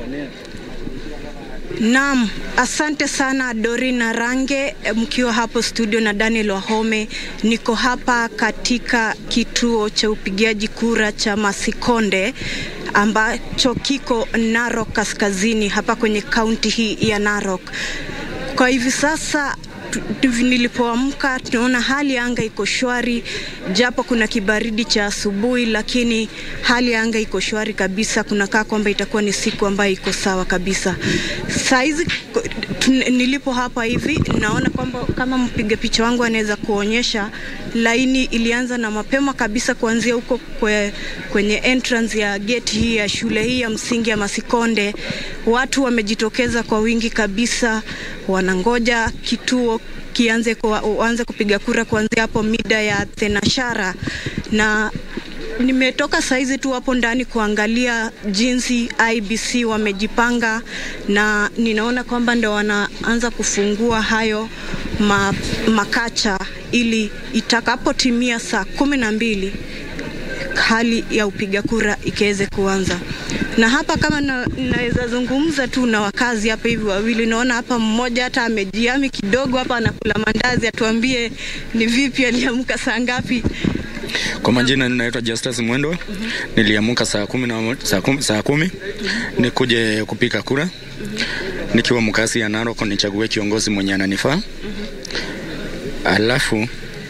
Naam, asante sana Dorina Range mkiwa hapo studio na Daniel Wahome. Niko hapa katika kituo cha upigaji kura cha Masikonde ambacho kiko Narok Kaskazini, hapa kwenye kaunti hii ya Narok. Kwa hivi sasa nilipoamka tunaona hali ya anga iko shwari, japo kuna kibaridi cha asubuhi, lakini hali ya anga iko shwari kabisa. Kunakaa kwamba itakuwa ni siku ambayo iko sawa kabisa. Saa hizi nilipo hapa hivi naona kwamba kama mpiga picha wangu anaweza kuonyesha, laini ilianza na mapema kabisa kuanzia huko kwe, kwenye entrance ya gate hii ya shule hii ya msingi ya Masikonde. Watu wamejitokeza kwa wingi kabisa, wanangoja kituo kianze kuanze kupiga kura kuanzia hapo mida ya thenashara, na nimetoka saizi tu hapo ndani kuangalia jinsi IBC wamejipanga, na ninaona kwamba ndo wanaanza kufungua hayo ma, makacha ili itakapotimia saa kumi na mbili hali ya upiga kura ikiweze kuanza. Na hapa kama na, naweza zungumza tu na wakazi hapa hivi wawili, naona hapa mmoja hata amejiami kidogo hapa anakula mandazi, atuambie ni vipi, aliamka saa ngapi? Kwa majina ninaitwa Justus Mwendo. mm -hmm. Niliamka saa kumi na saa kumi, saa kumi. Mm -hmm. nikuje kupiga kura. mm -hmm. nikiwa mkasi ya Narok nichague kiongozi mwenye ananifaa. mm -hmm. alafu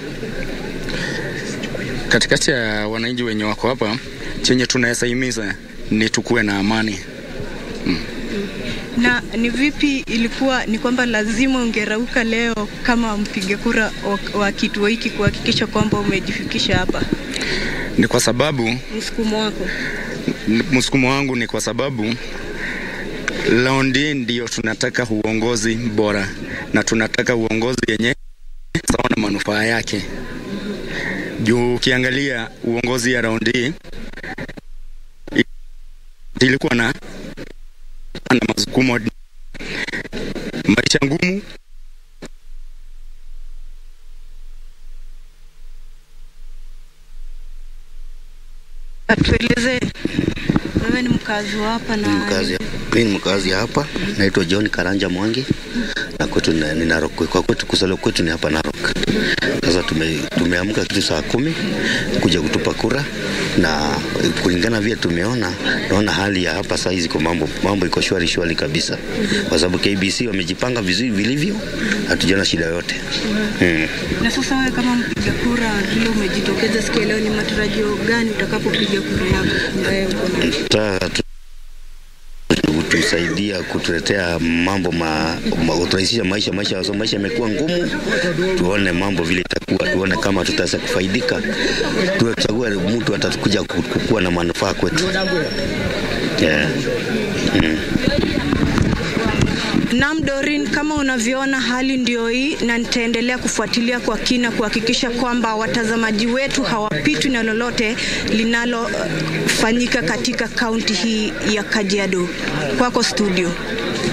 katikati ya wananchi wenye wako hapa, chenye tunaweza himiza ni tukuwe na amani mm. Na ni vipi ilikuwa, ni kwamba lazima ungerauka leo kama mpiga kura wa kituo hiki kuhakikisha kwamba umejifikisha hapa? Ni kwa sababu msukumo wako, msukumo wangu ni kwa sababu laundi ndio tunataka uongozi bora na tunataka uongozi yenye sawa na manufaa yake juu ukiangalia uongozi ya raundi ilikuwa na na masukumo, maisha ngumu. Atueleze, wewe ni mkazi wa hapa na mkazi, mimi ni mkazi hapa, naitwa John Karanja Mwangi na kwetu ni Narok. Kwa kwetu kusalo kwetu ni hapa Narok. Sasa tume, tumeamka kitu saa kumi kuja kutupa kura, na kulingana vile tumeona, naona hali ya hapa saa hizi kwa mambo mambo iko shwari shwari kabisa, kwa sababu KBC wamejipanga vizuri vilivyo, hatujaona shida yote. Mm. Na sasa wewe kama mpiga kura vile umejitokeza siku leo, ni matarajio gani utakapopiga kura yako? kutusaidia kutuletea mambo ma, ma kuturahisisha maisha maisha so maisha yamekuwa ngumu, tuone mambo vile itakuwa, tuone kama tutaweza kufaidika, tuchague mtu atakuja kukuwa na manufaa kwetu. Yeah. Mm. Naam, Dorin, kama unavyoona hali ndio hii, na nitaendelea kufuatilia kwa kina kuhakikisha kwamba watazamaji wetu hawapitwi na lolote linalofanyika katika kaunti hii ya Kajiado. Kwako studio.